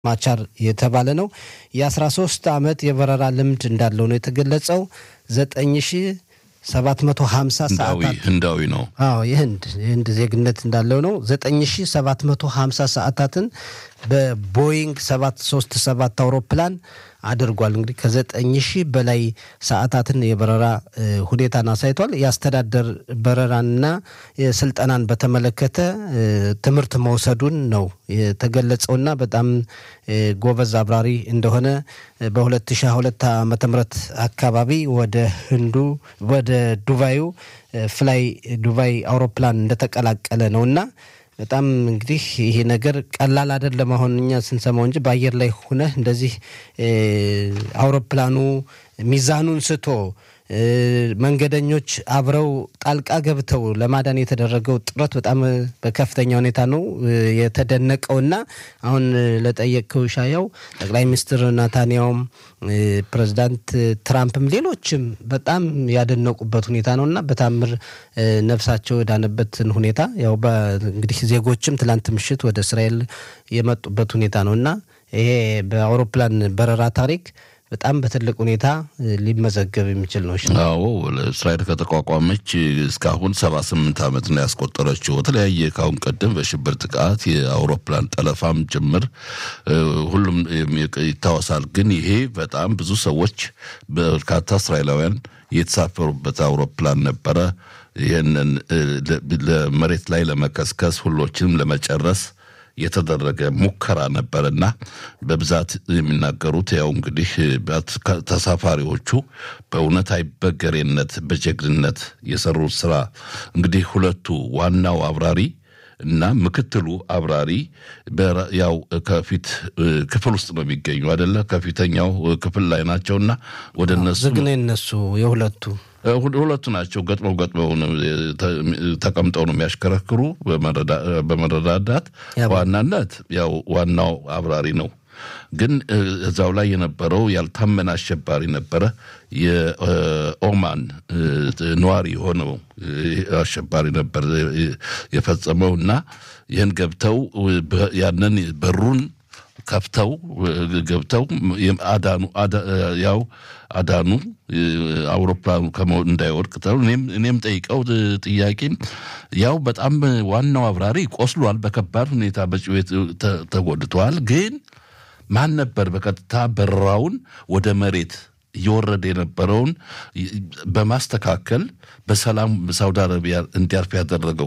ማቻር የተባለ ነው። የ13 ዓመት የበረራ ልምድ እንዳለው ነው የተገለጸው። 9750 ሰዓታት ህንዳዊ ነው። አዎ የህንድ የህንድ ዜግነት እንዳለው ነው። 9750 ሰዓታትን በቦይንግ 737 አውሮፕላን አድርጓል። እንግዲህ ከዘጠኝ ሺህ በላይ ሰዓታትን የበረራ ሁኔታን አሳይቷል። የአስተዳደር በረራንና ስልጠናን በተመለከተ ትምህርት መውሰዱን ነው የተገለጸውና በጣም ጎበዝ አብራሪ እንደሆነ በ2022 ዓ ም አካባቢ ወደ ህንዱ ወደ ዱባዩ ፍላይ ዱባይ አውሮፕላን እንደተቀላቀለ ነውና በጣም እንግዲህ ይሄ ነገር ቀላል አይደለም። አሁን እኛ ስንሰማው እንጂ በአየር ላይ ሆነህ እንደዚህ አውሮፕላኑ ሚዛኑን ስቶ መንገደኞች አብረው ጣልቃ ገብተው ለማዳን የተደረገው ጥረት በጣም በከፍተኛ ሁኔታ ነው የተደነቀውና አሁን ለጠየቅከው ሻያው ጠቅላይ ሚኒስትር ናታንያውም ፕሬዚዳንት ትራምፕም ሌሎችም በጣም ያደነቁበት ሁኔታ ነው እና በታምር ነፍሳቸው የዳነበትን ሁኔታ ያው እንግዲህ ዜጎችም ትላንት ምሽት ወደ እስራኤል የመጡበት ሁኔታ ነው እና ይሄ በአውሮፕላን በረራ ታሪክ በጣም በትልቅ ሁኔታ ሊመዘገብ የሚችል ነው። አዎ እስራኤል ከተቋቋመች እስካሁን ሰባ ስምንት ዓመት ነው ያስቆጠረችው። በተለያየ ካሁን ቀደም በሽብር ጥቃት የአውሮፕላን ጠለፋም ጭምር ሁሉም ይታወሳል። ግን ይሄ በጣም ብዙ ሰዎች በርካታ እስራኤላውያን የተሳፈሩበት አውሮፕላን ነበረ። ይህንን ለመሬት ላይ ለመከስከስ ሁሎችንም ለመጨረስ የተደረገ ሙከራ ነበርና በብዛት የሚናገሩት ያው እንግዲህ ተሳፋሪዎቹ በእውነት አይበገሬነት በጀግንነት የሰሩት ስራ እንግዲህ ሁለቱ ዋናው አብራሪ እና ምክትሉ አብራሪ ያው ከፊት ክፍል ውስጥ ነው የሚገኙ አይደለ? ከፊተኛው ክፍል ላይ ናቸውና ወደ እነሱ ዝግ ነው የነሱ የሁለቱ ሁለቱ ናቸው። ገጥመው ገጥመው ተቀምጠው ነው የሚያሽከረክሩ በመረዳዳት ዋናነት ያው ዋናው አብራሪ ነው። ግን እዛው ላይ የነበረው ያልታመነ አሸባሪ ነበረ። የኦማን ነዋሪ የሆነው አሸባሪ ነበር የፈጸመው እና ይህን ገብተው ያንን በሩን ከፍተው ገብተው አዳኑ ያው አዳኑ አውሮፕላኑ እንዳይወድቅ እኔም ጠይቀው ጥያቄ ያው በጣም ዋናው አብራሪ ቆስሏል፣ በከባድ ሁኔታ በጭዌት ተጎድተዋል። ግን ማን ነበር በቀጥታ በረራውን ወደ መሬት እየወረደ የነበረውን በማስተካከል በሰላም ሳውዲ አረቢያ እንዲያርፍ ያደረገው?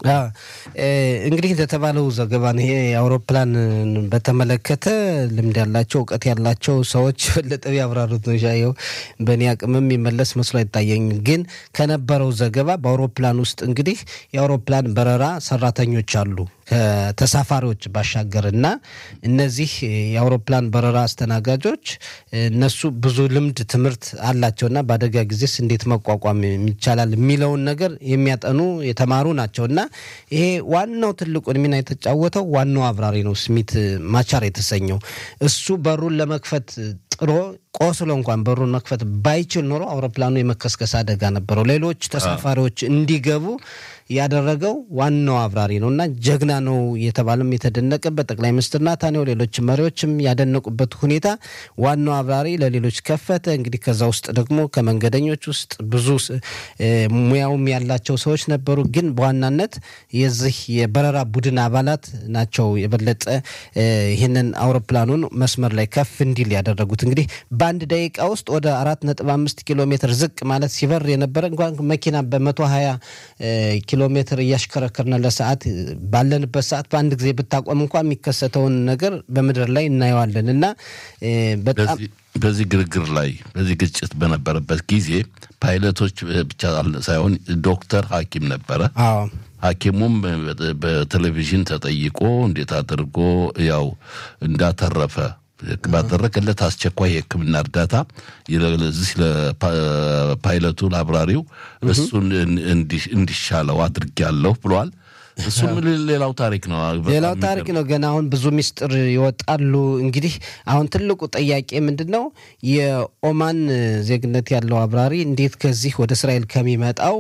እንግዲህ እንደተባለው ዘገባ ይሄ አውሮፕላን በተመለከተ ልምድ ያላቸው እውቀት ያላቸው ሰዎች በለጠ ያብራሩት ነው። ሻየው በእኔ አቅምም የሚመለስ መስሎ አይታየኝም። ግን ከነበረው ዘገባ በአውሮፕላን ውስጥ እንግዲህ የአውሮፕላን በረራ ሰራተኞች አሉ ከተሳፋሪዎች ባሻገር እና እነዚህ የአውሮፕላን በረራ አስተናጋጆች እነሱ ብዙ ልምድ ትምህርት አላቸውና በአደጋ ጊዜስ እንዴት መቋቋም ይቻላል የሚለውን ነገር የሚያጠኑ የተማሩ ናቸው እና ይሄ ዋናው ትልቁን ሚና የተጫወተው ዋናው አብራሪ ነው ስሚት ማቻር የተሰኘው እሱ በሩን ለመክፈት ጥሮ ቆስሎ እንኳን በሩን መክፈት ባይችል ኖሮ አውሮፕላኑ የመከስከስ አደጋ ነበረው። ሌሎች ተሳፋሪዎች እንዲገቡ ያደረገው ዋናው አብራሪ ነው እና ጀግና ነው የተባለም የተደነቀበት ጠቅላይ ሚኒስትር ናታንያሁ ሌሎች መሪዎችም ያደነቁበት ሁኔታ ዋናው አብራሪ ለሌሎች ከፈተ። እንግዲህ ከዛ ውስጥ ደግሞ ከመንገደኞች ውስጥ ብዙ ሙያውም ያላቸው ሰዎች ነበሩ። ግን በዋናነት የዚህ የበረራ ቡድን አባላት ናቸው የበለጠ ይህንን አውሮፕላኑን መስመር ላይ ከፍ እንዲል ያደረጉት። እንግዲህ በአንድ ደቂቃ ውስጥ ወደ አራት ነጥብ አምስት ኪሎ ሜትር ዝቅ ማለት ሲበር የነበረ እንኳን መኪና በመቶ ሀያ ኪሎ ሜትር እያሽከረከርን ለሰዓት ባለንበት ሰዓት በአንድ ጊዜ ብታቆም እንኳን የሚከሰተውን ነገር በምድር ላይ እናየዋለን እና በጣም በዚህ ግርግር ላይ በዚህ ግጭት በነበረበት ጊዜ ፓይለቶች ብቻ ሳይሆን ዶክተር ሐኪም ነበረ። ሐኪሙም በቴሌቪዥን ተጠይቆ እንዴት አድርጎ ያው እንዳተረፈ ባደረገለት አስቸኳይ የሕክምና እርዳታ ለዚህ ለፓይለቱ ለአብራሪው እሱን እንዲሻለው አድርጌያለሁ ብሏል። እሱም ሌላው ታሪክ ነው። ሌላው ታሪክ ነው። ገና አሁን ብዙ ሚስጥር ይወጣሉ። እንግዲህ አሁን ትልቁ ጥያቄ ምንድን ነው? የኦማን ዜግነት ያለው አብራሪ እንዴት ከዚህ ወደ እስራኤል ከሚመጣው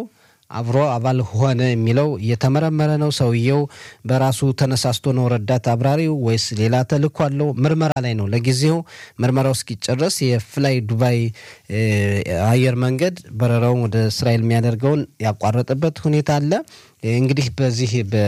አብሮ አባል ሆነ የሚለው እየተመረመረ ነው። ሰውየው በራሱ ተነሳስቶ ነው ረዳት አብራሪው ወይስ ሌላ ተልእኮ አለው? ምርመራ ላይ ነው። ለጊዜው ምርመራው እስኪጨረስ የፍላይ ዱባይ አየር መንገድ በረራውን ወደ እስራኤል የሚያደርገውን ያቋረጠበት ሁኔታ አለ። እንግዲህ በዚህ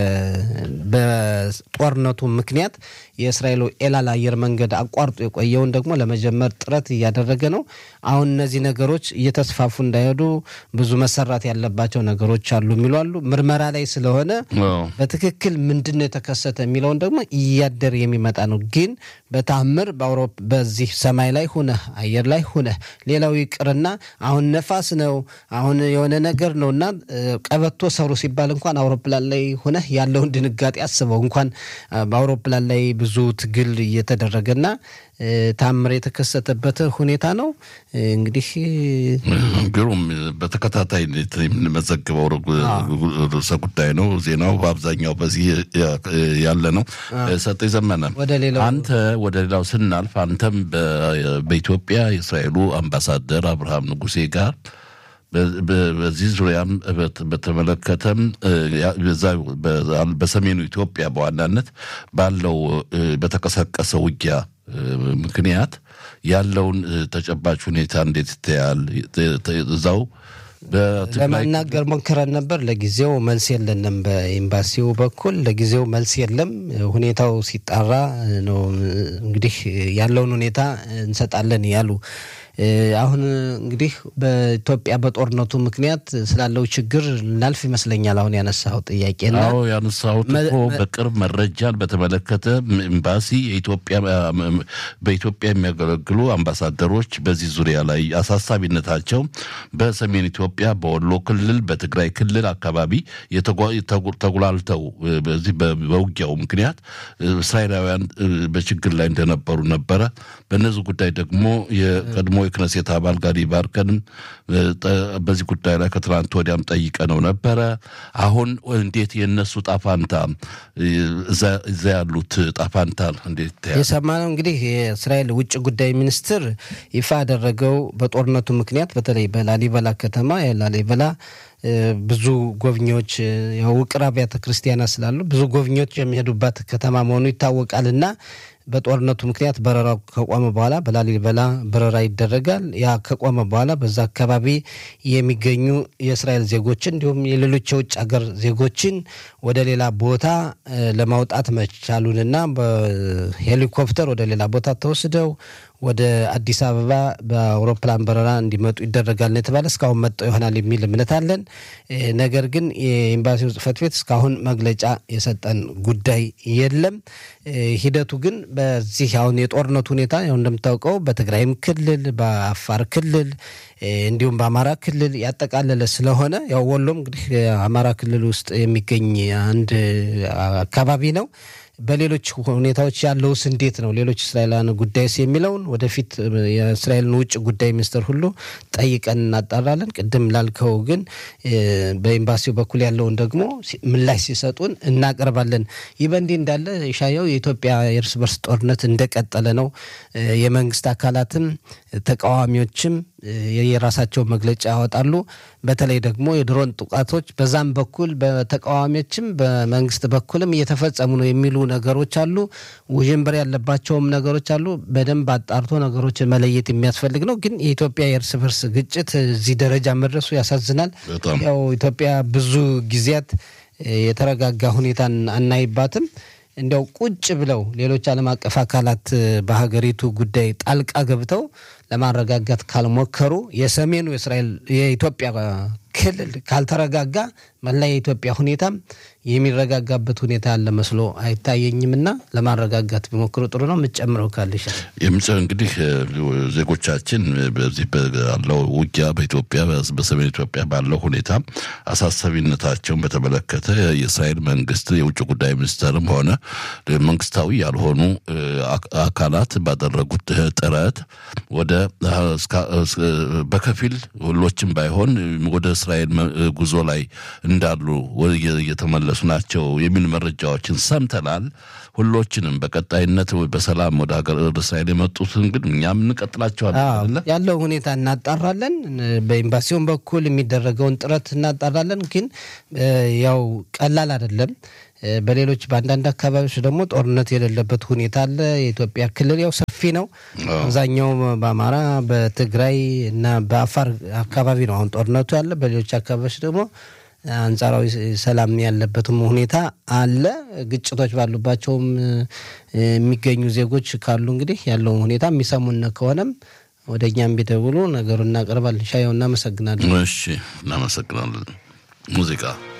በጦርነቱ ምክንያት የእስራኤሉ ኤላል አየር መንገድ አቋርጦ የቆየውን ደግሞ ለመጀመር ጥረት እያደረገ ነው። አሁን እነዚህ ነገሮች እየተስፋፉ እንዳይሄዱ ብዙ መሰራት ያለባቸው ነገሮች አሉ የሚሉ አሉ። ምርመራ ላይ ስለሆነ በትክክል ምንድን ነው የተከሰተ የሚለውን ደግሞ እያደር የሚመጣ ነው። ግን በታምር በአውሮፓ በዚህ ሰማይ ላይ ሁነህ አየር ላይ ሁነህ ሌላው ይቅርና አሁን ነፋስ ነው አሁን የሆነ ነገር ነው እና ቀበቶ ሰሩ ሲባል እንኳን አውሮፕላን ላይ ሆነህ ያለውን ድንጋጤ አስበው። እንኳን በአውሮፕላን ላይ ብዙ ትግል እየተደረገና ታምር የተከሰተበት ሁኔታ ነው። እንግዲህ ግሩም በተከታታይ የምንመዘግበው ርዕሰ ጉዳይ ነው። ዜናው በአብዛኛው በዚህ ያለ ነው። ሰጤ ዘመነ አንተ ወደ ሌላው ስናልፍ አንተም በኢትዮጵያ የእስራኤሉ አምባሳደር አብርሃም ንጉሴ ጋር በዚህ ዙሪያም በተመለከተም በሰሜኑ ኢትዮጵያ በዋናነት ባለው በተቀሰቀሰ ውጊያ ምክንያት ያለውን ተጨባጭ ሁኔታ እንዴት ይታያል? እዛው ለማናገር ሞክረን ነበር። ለጊዜው መልስ የለንም። በኤምባሲው በኩል ለጊዜው መልስ የለም። ሁኔታው ሲጣራ ነው እንግዲህ ያለውን ሁኔታ እንሰጣለን ያሉ አሁን እንግዲህ በኢትዮጵያ በጦርነቱ ምክንያት ስላለው ችግር ልናልፍ ይመስለኛል። አሁን ያነሳው ጥያቄ ና ያነሳሁት እኮ በቅርብ መረጃን በተመለከተ ኤምባሲ በኢትዮጵያ የሚያገለግሉ አምባሳደሮች በዚህ ዙሪያ ላይ አሳሳቢነታቸው በሰሜን ኢትዮጵያ በወሎ ክልል፣ በትግራይ ክልል አካባቢ ተጉላልተው በዚህ በውጊያው ምክንያት እስራኤላውያን በችግር ላይ እንደነበሩ ነበረ። በእነዚህ ጉዳይ ደግሞ የቀድሞ የክነሴት አባል ጋዲ ባርከንም በዚህ ጉዳይ ላይ ከትናንት ወዲያም ጠይቀ ነው ነበረ። አሁን እንዴት የእነሱ ጣፋንታ እዛ ያሉት ጣፋንታ እንዴት ይታያል? የሰማነው እንግዲህ የእስራኤል ውጭ ጉዳይ ሚኒስትር ይፋ ያደረገው በጦርነቱ ምክንያት በተለይ በላሊበላ ከተማ የላሊበላ ብዙ ጎብኚዎች የውቅር አብያተ ክርስቲያናት ስላሉ ብዙ ጎብኚዎች የሚሄዱባት ከተማ መሆኑ ይታወቃል እና በጦርነቱ ምክንያት በረራው ከቆመ በኋላ በላሊበላ በረራ ይደረጋል። ያ ከቆመ በኋላ በዛ አካባቢ የሚገኙ የእስራኤል ዜጎችን እንዲሁም የሌሎች የውጭ ሀገር ዜጎችን ወደ ሌላ ቦታ ለማውጣት መቻሉንና በሄሊኮፕተር ወደ ሌላ ቦታ ተወስደው ወደ አዲስ አበባ በአውሮፕላን በረራ እንዲመጡ ይደረጋል ነው የተባለ። እስካሁን መጥተው ይሆናል የሚል እምነት አለን። ነገር ግን የኤምባሲው ጽሕፈት ቤት እስካሁን መግለጫ የሰጠን ጉዳይ የለም። ሂደቱ ግን በዚህ አሁን የጦርነቱ ሁኔታ ያው እንደምታውቀው በትግራይም ክልል በአፋር ክልል እንዲሁም በአማራ ክልል ያጠቃለለ ስለሆነ ያው ወሎም እንግዲህ አማራ ክልል ውስጥ የሚገኝ አንድ አካባቢ ነው። በሌሎች ሁኔታዎች ያለውስ እንዴት ነው? ሌሎች እስራኤላውያን ጉዳይስ የሚለውን ወደፊት የእስራኤልን ውጭ ጉዳይ ሚኒስትር ሁሉ ጠይቀን እናጣራለን። ቅድም ላልከው ግን በኤምባሲው በኩል ያለውን ደግሞ ምላሽ ሲሰጡን እናቀርባለን። ይህ በእንዲህ እንዳለ ሻየው የኢትዮጵያ የእርስ በርስ ጦርነት እንደቀጠለ ነው። የመንግስት አካላትም ተቃዋሚዎችም የራሳቸው መግለጫ ያወጣሉ። በተለይ ደግሞ የድሮን ጥቃቶች በዛም በኩል በተቃዋሚዎችም በመንግስት በኩልም እየተፈጸሙ ነው የሚሉ ነገሮች አሉ። ውዥንብር ያለባቸውም ነገሮች አሉ። በደንብ አጣርቶ ነገሮችን መለየት የሚያስፈልግ ነው። ግን የኢትዮጵያ የእርስ በርስ ግጭት እዚህ ደረጃ መድረሱ ያሳዝናል። ያው ኢትዮጵያ ብዙ ጊዜያት የተረጋጋ ሁኔታን አናይባትም። እንዲያው ቁጭ ብለው ሌሎች ዓለም አቀፍ አካላት በሀገሪቱ ጉዳይ ጣልቃ ገብተው ለማረጋጋት ካልሞከሩ የሰሜኑ የእስራኤል የኢትዮጵያ ክልል ካልተረጋጋ መላ የኢትዮጵያ ሁኔታም የሚረጋጋበት ሁኔታ ያለ መስሎ አይታየኝምና ለማረጋጋት ቢሞክሩ ጥሩ ነው። የምትጨምረው ካልሽ የምጨ እንግዲህ ዜጎቻችን በዚህ ባለው ውጊያ በኢትዮጵያ በሰሜን ኢትዮጵያ ባለው ሁኔታ አሳሳቢነታቸውን በተመለከተ የእስራኤል መንግስት የውጭ ጉዳይ ሚኒስተርም ሆነ መንግስታዊ ያልሆኑ አካላት ባደረጉት ጥረት ወደ በከፊል ሁሎችም ባይሆን ወደ እስራኤል ጉዞ ላይ እንዳሉ እየተመለሱ ናቸው የሚል መረጃዎችን ሰምተናል። ሁሎችንም በቀጣይነት በሰላም ወደ ሀገር ወደ እስራኤል የመጡትን ግን እኛም እንቀጥላቸዋለን። ያለው ሁኔታ እናጣራለን። በኤምባሲውን በኩል የሚደረገውን ጥረት እናጣራለን። ግን ያው ቀላል አይደለም። በሌሎች በአንዳንድ አካባቢዎች ደግሞ ጦርነት የሌለበት ሁኔታ አለ። የኢትዮጵያ ክልል ያው ሰፊ ነው። አብዛኛው በአማራ በትግራይ እና በአፋር አካባቢ ነው አሁን ጦርነቱ ያለ። በሌሎች አካባቢዎች ደግሞ አንጻራዊ ሰላም ያለበትም ሁኔታ አለ። ግጭቶች ባሉባቸውም የሚገኙ ዜጎች ካሉ እንግዲህ ያለውን ሁኔታ የሚሰሙን ከሆነም ወደ እኛም ቢደውሉ ነገሩን እናቀርባለን። ሻየው እናመሰግናለን። እሺ፣ እናመሰግናለን። ሙዚቃ